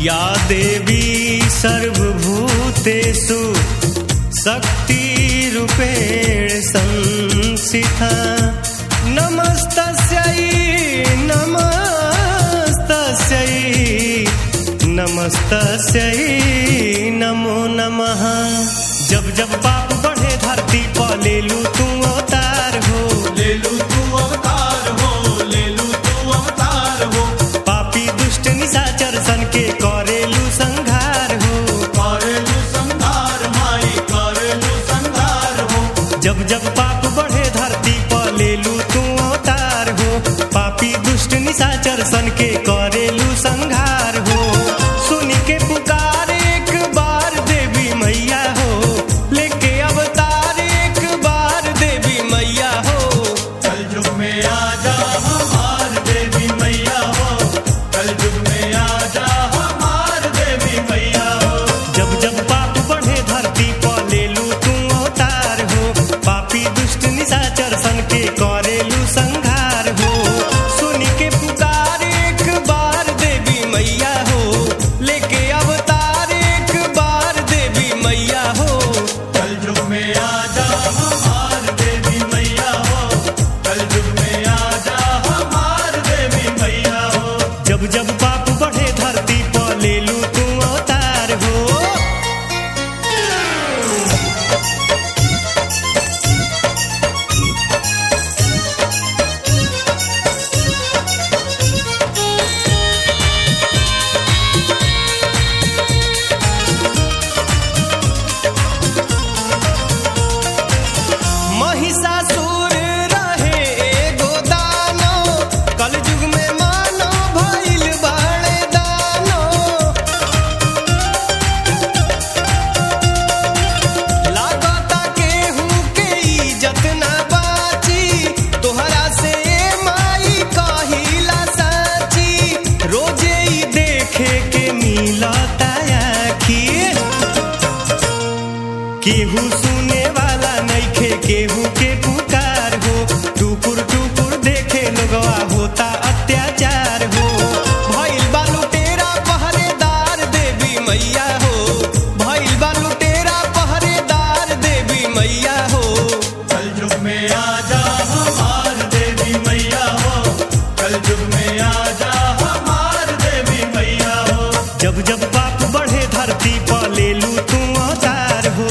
या देवी सर्वभूतेषु शक्तिरूपेण संस्थिता नमस्तस्यै नमस्तस्यै नमस्तस्यै नमो नमः जब जब पाप बढ़े धरती पर ले लू तू अवतार हो ले लू तू अवतार हो ले लू तू अवतार हो पापी दुष्ट निशाचर सन के करेलू संघार हो करेलू संहार माई करेलू संहार हो जब जब पाप बढ़े धरती पर ले लू तू अवतार हो पापी दुष्ट निशाचर सन के करेलू संघार हो सुन के पुकार एक बार देवी मैया हो लेके अवतार एक बार देवी मैया हो कल युग में आ जा हमार देवी मैया हो कल युग में आ जा हमार देवी मैया हो जब जब पाप बढ़े धरती पर ले लू तू अवतार हो पापी दुष्ट निशाचर सन के करेलू संघार हो सुन के पुकार एक बार देवी मैया हो लेके अवतार एक बार देवी मैया हो कल युग में आ जा हमार देवी मैया हो कल युग में आ जा हमार देवी मैया हो जब जब पाप बढ़े धरती पर ले लू तू अवतार हो महिषासुर रहे एगो दानो कलयुग में मानो भइल बाड़े दानो लागता केहू के इज्जत ना बाची तोहरा से माई कहिला साची रोजे ही देखे के मिलता आखी केहू सुने वाला नइखे केहू के पुकार हो टुकुर टुकुर देखे लोगवा होता अत्याचार हो भइल बालू तेरा पहरेदार देवी मैया हो भइल बालू तेरा पहरेदार देवी मैया हो कल युग में आ जा हमार देवी मैया हो कल युग में आ जा हमार देवी मैया हो जब जब पाप बढ़े धरती पर ले लू तू अवतार हो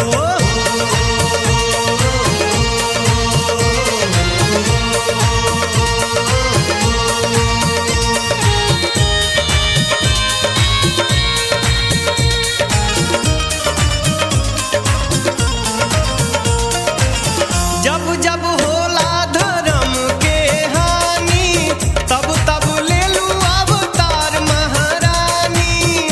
जब जब होला धर्म के हानि तब तब ले लू अवतार महारानी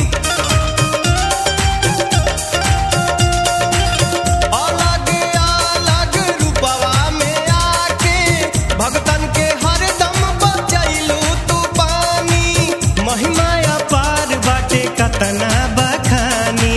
अलग अलग रूपवा में आके भगतन के हरदम बचैलू तू पानी महिमा अपार बाटे कतना बखानी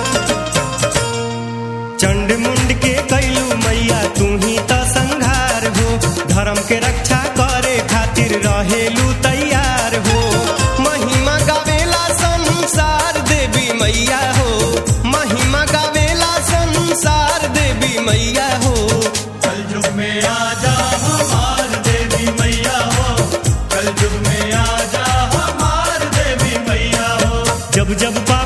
चंड मुंड के कैलू मैया तू ही त संघार हो धर्म के रक्षा करे खातिर रहेलू तैयार हो महिमा गावेला संसार देवी मैया हो महिमा गावेला संसार देवी मैया हो कल युग में आ जा हमार देवी मैया हो कल युग में आ जा हमार देवी मैया हो जब जब पा